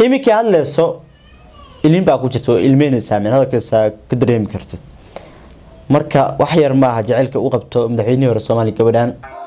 iminkii hadleyso ilin baa ku jirta oo ilmeynaysaa min hadalkiisa ka dareemi kartid marka wax yar maaha jaceylka u qabto madaxweynihii hore soomaaliya gabadhan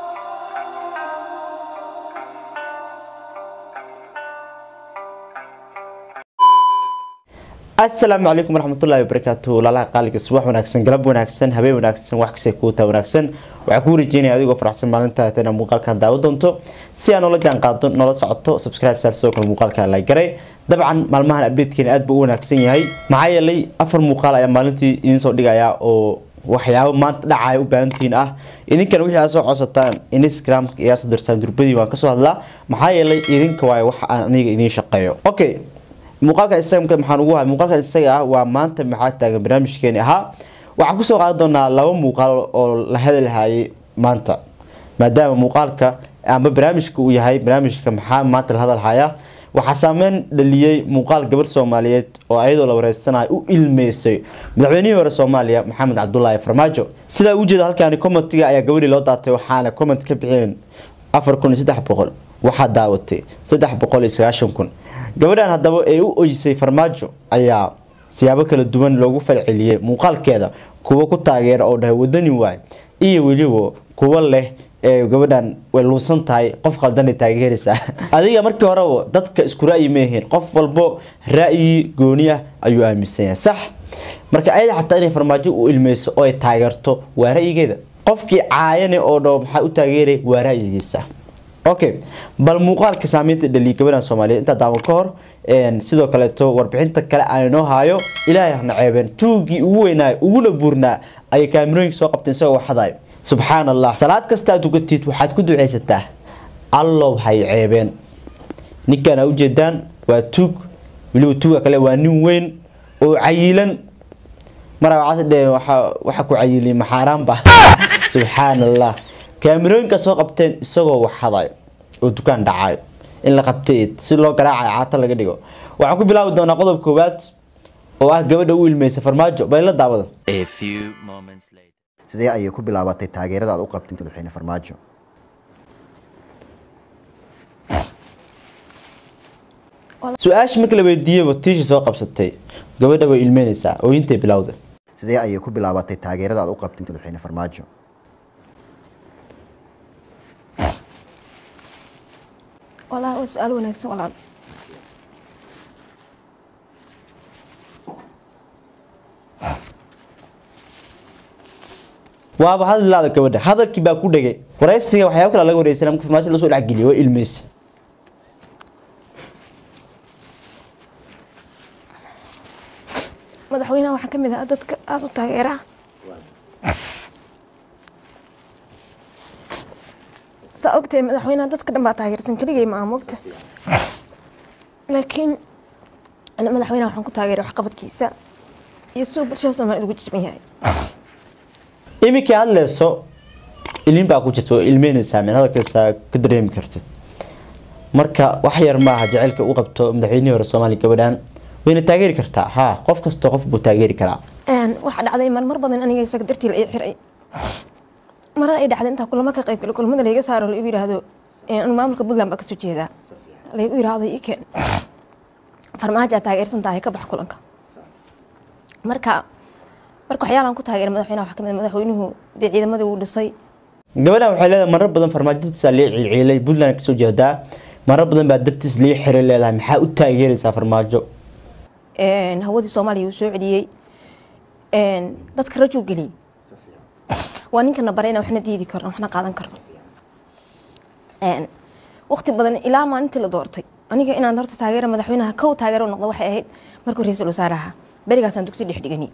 asalaamu calaykum waraxmatullahi wabarakaatu walaalaha qaaliga subax wanaagsan galab wanaagsan habeen wanaagsan wax kasta kuutaa wanaagsan waxaa kuu rajeynaya adigoo faraxsan maalinta tana muuqaalkan daawo doonto si aan noola jaan qaado noola socoto subscribe saar sidoo kale muuqaalka la garay dabcan maalmahan updatekeena aad buu u wanaagsan yahay maxaa yeelay afar muuqaal ayaa maalintii idiin soo dhigaya oo waxyaabo maanta dhacaya u baahantihiin ah idinkana wixii aad soo codsataan instagram iyaa soo dirtaan durbadii waan kasoo hadlaa maxaa yeelay idinka waayo wax aan aniga idiin shaqeeyo okay muuqaalka instagramka maxaan ugu hay muuqaalka isaga ah waa maanta maxaa taagan barnaamijkeeni ahaa waxaan kusoo qaadan doonaa laba muuqaal oo la hadalhayay maanta maadaama muuqaalka ama barnaamijka uu yahay barnaamijka maxaa maanta la hadalhaya waxaa saameyn dhaliyey muuqaal gabar soomaaliyeed oo ayadoo la wareysanayo u ilmeysay madaxweynihii hore soomaaliya maxamed cabdulaahi farmaajo sidaa ujeeda halkaani commentiga ayaa gabadhii loo daatay waxaana comment ka bixiyeen afar kun iyo saddex boqol waxaa daawatay saddex boqol iyo sagaashan kun gabadhan haddaba ee u oysay farmaajo ayaa siyaabo kala duwan loogu falceliyey muuqaalkeeda kuwa ku taageera oo dhahay wadani waay iyo weliba kuwa leh ee gabadhan way luusan tahay qof qaldanay taageeraysaa adiga markii horeba dadka isku ra'yi maahayn qof walbo ra'yi gooni ah ayuu aaminsan yahay sax marka ayada xataa inay farmaajo u ilmeyso oo ay taageerto waa ra'yigeeda qofkii caayane oo dhaho maxaa u taageeray waa ra'yigiisa okay bal muuqaalka saameynta dhaliya gabadhan soomaaliyeed intaa daawan ka hor sidoo kaleeto warbixinta kale aan inoo haayo ilaahay hana ceebeen tuugii ugu weynaayo uguna buurnaa ayay kaamirooyinka soo qabteen isagoo waxadayo subxaan allah salaad kasta aad ugatid waxaad ku duceysataa allow hay ceebeen ninkan aa ujeedaan waa tuug weliba tuuga kale waa nin weyn oo cayilan maraacaasdhe waxa ku cayiliy maxaaraanba subxaan allah kaamirooyinka soo qabteen isagoo waxadayo oo dukaan dhacayo in la qabtay si loo garaacayo caato laga dhigo waxaan ku bilaabi doonaa qodob koowaad oo ah gabadha u ilmeysa farmaajo bayla daawada sidee ayay ku bilaabatay taageerada aad u qabtay madaxweyne farmaajo su-aasha marka la weydiiyeyba tiishi soo qabsatay gabadha way ilmeynaysaa ooyintay bilowda sidee ayay ku bilaabatay taageerada aad u qabtay madaxweyne farmaajo walahi waa su-aal wanaagsan walaal waaba hadlaada gabadha hadalkii baa ku dhegay wareysiga waxyaaba kale laga wareysana marka farmaajo lasoo dhexgeliya waa ilmeysa madaxweynaha waxaa ka mid ah dadka aada u taageera saa ogtahay madaxweynaha dadka dhan baa taageersan keligay ma aha mogta laakiin ana madaxweynaha waxaan ku taageeray waxqabadkiisa iyo siduu bulshada soomaaliyed ugu jiban yahay iminkii hadleyso ilin baa ku jirta oo ilmeynaysaa min hadalkiisa ka dareemi kartid marka wax yar maaha jaceylka u qabto madaxweynihii hore soomaaliya gabadhan wayna taageeri kartaa ha qof kasta qof buu taageeri karaa waxaa dhacday marmar badan aniga isaga dartii la ii xiray marar ay dhacday intaa kulamo ka qayb galo kulamada layga saaro laigu yiraahdo anu maamulka puntland baa kasoo jeedaa laygu yiraahdo ii keen farmaajo aad taageersan tahay ka bax kulanka marka marka waxyaalaan ku taageeray madaxweynaha waxaa kamid madaxweynuhu dee ciidamadii wuu dhisay gabadhan waxay leedahay marar badan farmaajadiisa lee ciilciilay puntland kasoo jeedaa marar badan baa dartiis lii xiray leedahay maxaa u taageeraysaa farmaajo hawadii soomaaliya uu soo celiyey dadka rajuu geliyey waa ninkana bare inaan waxna diidi karno waxna qaadan karno waqti badan ilaa maalintii la doortay aniga inaan horta taageera madaxweynaha kow taageero noqdo waxay ahayd markuu ra-iisul wasaaraha berigaasaan dugsi dhex dhiganay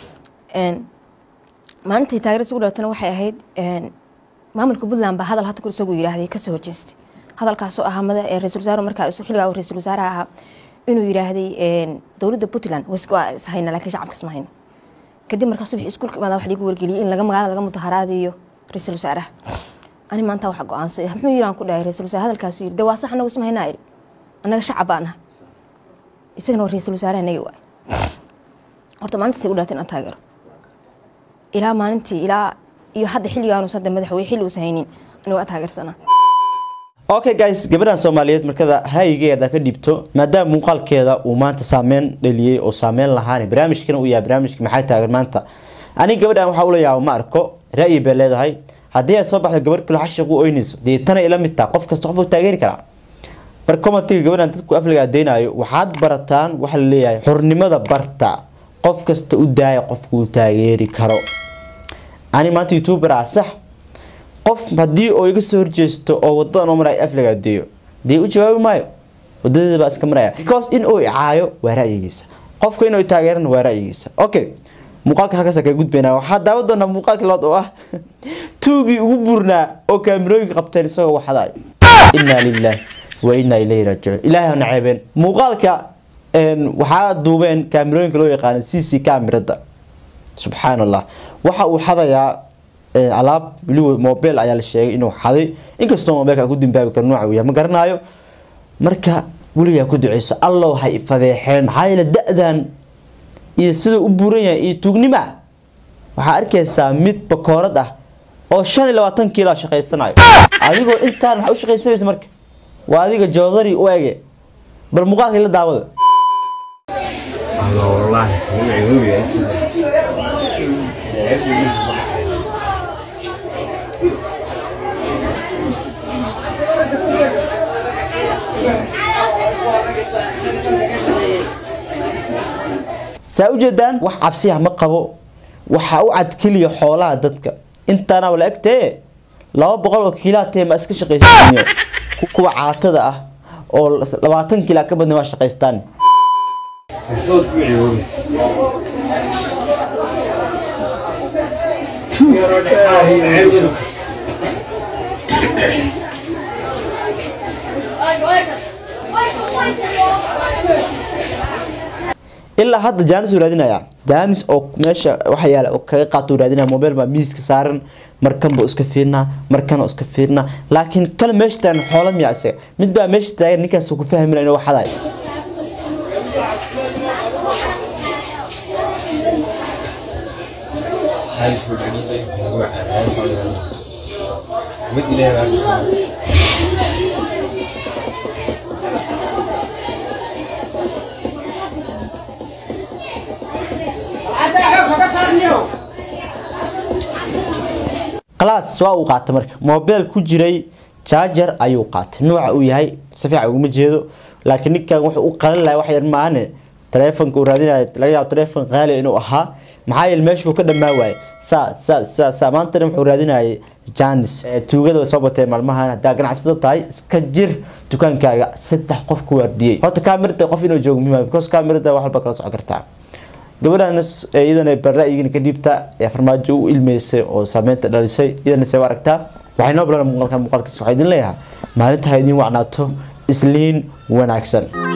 maalintii taageera isugu dhalatana waxay ahayd maamulka puntland baa hadal hadda kor isagu yiraahday kasoo horjeestay hadalkaasoo ahaa ra-isul wasaare markaa isu xilligaa ra-isul wasaaraha ahaa inuu yiraahday dowladda puntland waa ishayna laakiin shacabka isma hayno kadib markaa subax iskuulka imaada wax liigu wargeliyay in laga magaalada laga mudaharaadayo ra-iisul wasaaraha ani maanta waxa go-aansay muxuu yiri aan ku dhahay ra-isul wasaare hadalkaasu yiri de waa sax anagu isma haynaa iri annaga shacab baan ah isagana waa ra-iisul wasaaraha naga waay horta maalintaasay u dhaatay inaan taageero ilaa maalintii ilaa iyo hadda xilligaanuus hadda madaxweyne xilli uusan haynin anigu waa taageersanaa okay guys gabadhan soomaaliyeed markada ra'yigeeda ka dhibto maadaama muuqaalkeeda uu maanta saameyn dhaliyey oo saameyn lahaan barnaamijkana uu yahay barnaamijka maxay taagan maanta aniga gabadhan waxaa ula yaaba ma arko ra'yi bay leedahay haddii ay soo baxdo gabadh kale xashiq u oynayso dee tana ila mid taha qof kasta qof u taageeri karaa mar commentiga gabadhan dadku afliga adeynaayo waxaad barataan waxa la leeyahay xornimada barta qof kasta u daaya qofku uu taageeri karo ani maanta youtuber ah sax qof haddii oo iga soo horjeesto oo wadadan oo maraya afliga adeeyo dee u jawaabi maayo wadadeeda baa iska maraya because in uu icaayo waa ra'yigiisa qofka inuu taageerana waa ra'yigiisa okay muuqaalka halkaas kaga gudbaynaa waxaa daawan doonaa muuqaalka labaad oo ah tuugii ugu burnaa oo kaamirooyinka qabteen isagoo waxdaay inaa lillahi wa inaa ilayhi raajicuun ilaahay hana ceebeen muuqaalka waxaa duubeen kaamirooyinka loo yaqaana c c kaamirada subxaan allah waxa uu xadayaa alaab weliba mobile ayaa la sheegay inuu xaday inkastoo mobilka ku dambaabi karo nooca uu yahay ma garanayo marka weligaa ku duceyso allow hay fadeexeen maxaa yeele da-dan iyo siduu u buuran yahay iyo tuugnima waxaa arkaysaa mid bakoorad ah oo shan iyo labaatan kiilo shaqaysanayo adigoo intaan maxaa u shaqaysanaysa marka waa adiga joodari u ege bal muuqaalka la daawada saa ujeedaan wax cabsiya ma qabo waxaa u cad keliya xoolaha dadka intaana wala egtee laba boqol oo kiilaatee ma iska shaqaysanyo kuwa caatada ah oo labaatan kiila ka badna waa shaqaystaan ilaa hadda jaanis uu raadinaya jaanis oo meesha waxa yaala oo kaga qaato uu raadinaya mobile baa miiska saaran markan buu iska fiirnaa markan iska fiirnaa laakiin kale meesha taagan xoola miya isaga mid baa meesha taagan ninkaas ku fahmina inuu waxaday class waa uu qaatay marka mobile ku jiray charger ayuu qaatay nooca uu yahay si fiican uguma jeedo laakiin ninkan wuxuu u qalin lahay wax yar maahane taleefonka uu raadinayo laga yaabo taleefon qaali inuu ahaa maxaa yeele meeshuu ka dhammaa waayay saa saa saa saa maantana wuxuu raadinayay janis tuugada way soo batee maalmahan haddaa ganacsado tahay iska jir dukaankaaga saddex qof ku waardiyey horta kaamirada qof inuu joogo muhiim because kaamirada wax walba kala socon kartaa gabadhan iyadana barra-yigina ka dhiibta ee farmaajo u ilmeysay oo saameynta dhalisay iyadana see u aragtaa waxay noo bilan muuqaalka muuqaalkiisa waxaa idin leeyahay maalinta ha idin wacnaato isliin wanaagsan